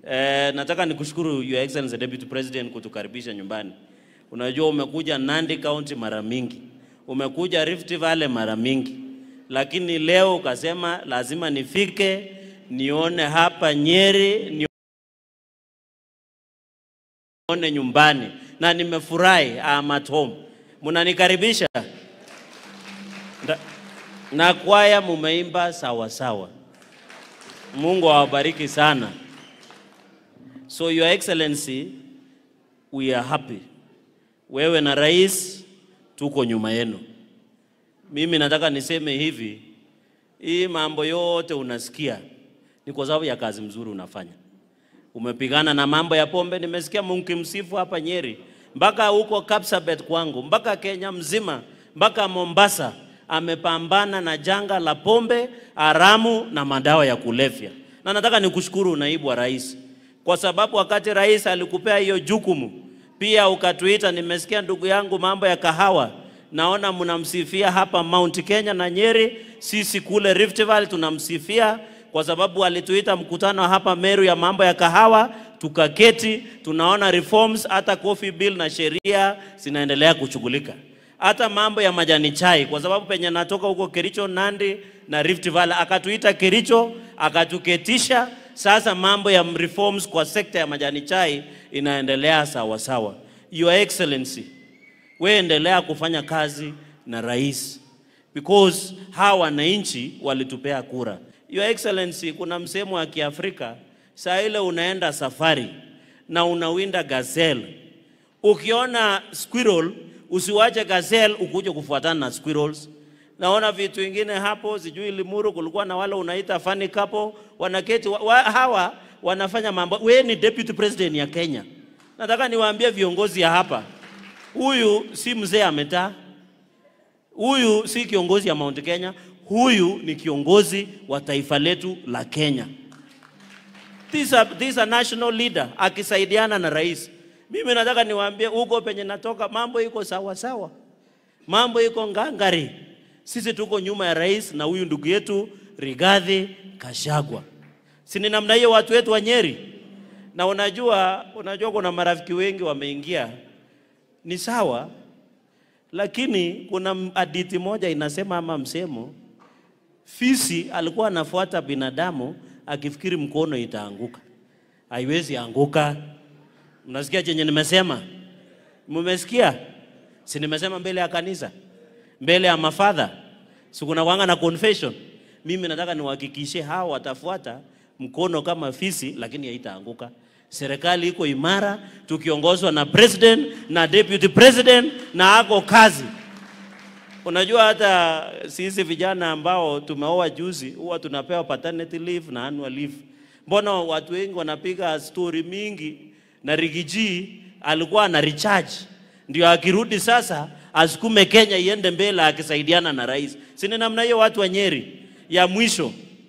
Eh, nataka nikushukuru Your Excellency Deputy President kutukaribisha nyumbani. Unajua umekuja Nandi County mara mingi, umekuja Rift Valley mara mingi, lakini leo ukasema lazima nifike nione hapa Nyeri, nione nyumbani, na nimefurahi. I'm at home, mnanikaribisha Nda- na kwaya mumeimba sawa sawa. Mungu awabariki sana. So Your Excellency, we are happy. Wewe na rais tuko nyuma yenu. Mimi nataka niseme hivi, hii mambo yote unasikia ni kwa sababu ya kazi mzuri unafanya. Umepigana na mambo ya pombe, nimesikia mkimsifu hapa Nyeri, mpaka huko Kapsabet kwangu, mpaka Kenya mzima, mpaka Mombasa amepambana na janga la pombe haramu na madawa ya kulevya. Na nataka nikushukuru naibu wa rais, kwa sababu wakati rais alikupea hiyo jukumu, pia ukatuita. Nimesikia ndugu yangu mambo ya kahawa, naona mnamsifia hapa Mount Kenya na Nyeri, sisi kule Rift Valley tunamsifia kwa sababu alituita mkutano hapa Meru ya mambo ya kahawa, tukaketi, tunaona reforms, hata coffee bill na sheria zinaendelea kushughulika, hata mambo ya majani chai, kwa sababu penye natoka huko Kericho, Nandi na Rift Valley, akatuita Kericho, akatuketisha. Sasa mambo ya reforms kwa sekta ya majani chai inaendelea sawa sawa. Your Excellency, we endelea kufanya kazi na rais because hawa wananchi walitupea kura. Your Excellency, kuna msemo wa Kiafrika, saa ile unaenda safari na unawinda gazelle, ukiona squirrel usiwache gazelle ukuje kufuatana na squirrels. Naona vitu vingine hapo, sijui Limuru kulikuwa na wale unaita funny couple wanaketi wa, wa, hawa wanafanya mambo. We ni deputy president ya Kenya, nataka niwaambie viongozi ya hapa, huyu si mzee ametaa Huyu si kiongozi ya Mount Kenya, huyu ni kiongozi wa taifa letu la Kenya. This a, this a national leader akisaidiana na rais. Mimi nataka niwaambie huko penye natoka mambo iko sawa sawa, mambo iko ngangari. Sisi tuko nyuma ya rais na huyu ndugu yetu Rigathi Kashagwa. Si ni namna hiyo watu wetu wa Nyeri? Na unajua, unajua kuna marafiki wengi wameingia, ni sawa lakini kuna hadithi moja inasema ama msemo, fisi alikuwa anafuata binadamu akifikiri mkono itaanguka. Haiwezi anguka. Mnasikia chenye nimesema? Mmesikia? Si nimesema mbele ya kanisa, mbele ya mafadha, si kuna wanga na confession. Mimi nataka niwahakikishie hao watafuata mkono kama fisi, lakini haitaanguka. Serikali iko imara, tukiongozwa na president na deputy president na ako kazi. Unajua hata sisi vijana ambao tumeoa juzi huwa tunapewa paternity leave na annual leave. Mbona watu wengi wanapiga story mingi na Rigiji alikuwa ana recharge ndio akirudi sasa asukume Kenya iende mbele akisaidiana na rais. Si ni namna hiyo watu wa Nyeri? Ya mwisho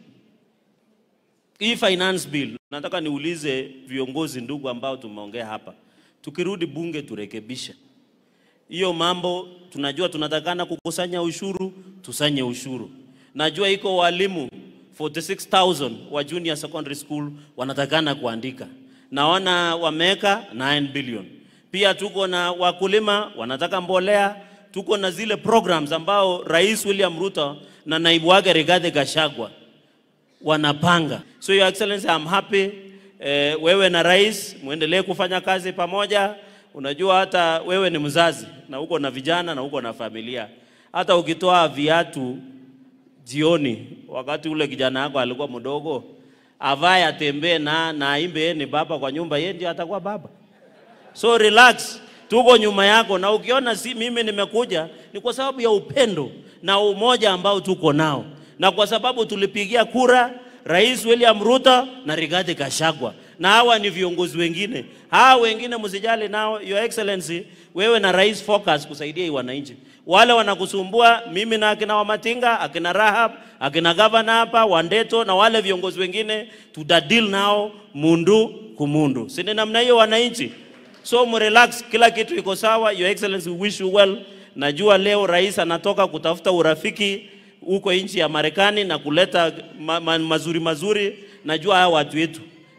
hii finance bill, nataka niulize viongozi ndugu ambao tumeongea hapa, tukirudi bunge turekebishe hiyo mambo. Tunajua tunatakana kukusanya ushuru, tusanye ushuru. Najua iko walimu 46000 wa junior secondary school wanatakana kuandika, naona wameweka 9 billion. Pia tuko na wakulima wanataka mbolea, tuko na zile programs ambao Rais William Ruto na naibu wake Rigathi Gachagua wanapanga. So your excellency, I'm happy eh, wewe na rais muendelee kufanya kazi pamoja. Unajua hata wewe ni mzazi na uko na vijana na uko na familia. Hata ukitoa viatu jioni, wakati ule kijana wako alikuwa mdogo, avae atembee na na aimbe yeye ni baba kwa nyumba, yeye ndio atakuwa baba. So relax, tuko nyuma yako, na ukiona si mimi nimekuja ni kwa sababu ya upendo na umoja ambao tuko nao, na kwa sababu tulipigia kura Rais William Ruto na Rigathi Gachagua, na hawa ni viongozi wengine. Hawa wengine msijali nao, Your Excellency, wewe na rais focus kusaidia hii wananchi. Wale wanakusumbua, mimi na akina Wamatinga, akina Rahab, akina gavana hapa Wandeto na wale viongozi wengine, tutadil nao mundu kumundu, si ni namna hiyo wananchi? So mrelax, kila kitu iko sawa. Your Excellency, we wish you well. Najua leo rais anatoka kutafuta urafiki huko nchi ya Marekani na kuleta ma, ma, mazuri mazuri. Najua hawa watu wetu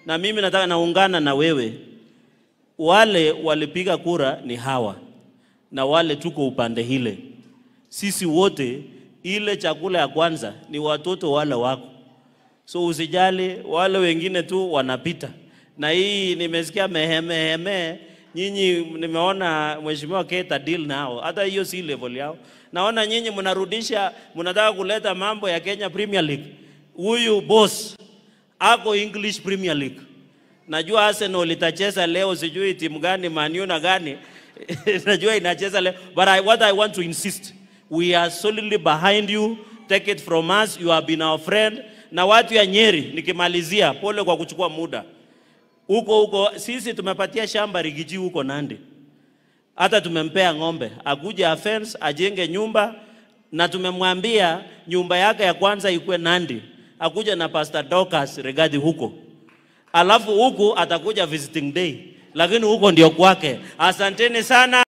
na mimi nataka naungana na wewe. Wale walipiga kura ni hawa na wale tuko upande hile, sisi wote, ile chakula ya kwanza ni watoto wale wako, so usijali, wale wengine tu wanapita. Na hii nimesikia mehemeheme, nyinyi nimeona mheshimiwa Keta deal nao, hata hiyo si level yao. Naona nyinyi mnarudisha, mnataka kuleta mambo ya Kenya Premier League. Huyu boss ako English Premier League. Najua Arsenal itacheza leo, sijui timu gani, Man U na gani najua inacheza leo, but I, what I want to insist, we are solidly behind you. Take it from us, you have been our friend. Na watu ya Nyeri, nikimalizia, pole kwa kuchukua muda huko huko. Sisi tumepatia shamba Rigiji huko Nandi, hata tumempea ng'ombe akuje afence ajenge nyumba, na tumemwambia nyumba yake ya kwanza ikuwe Nandi, akuja na Pastor Dorcas Regadi huko alafu huku atakuja visiting day, lakini huko ndio kwake. Asanteni sana.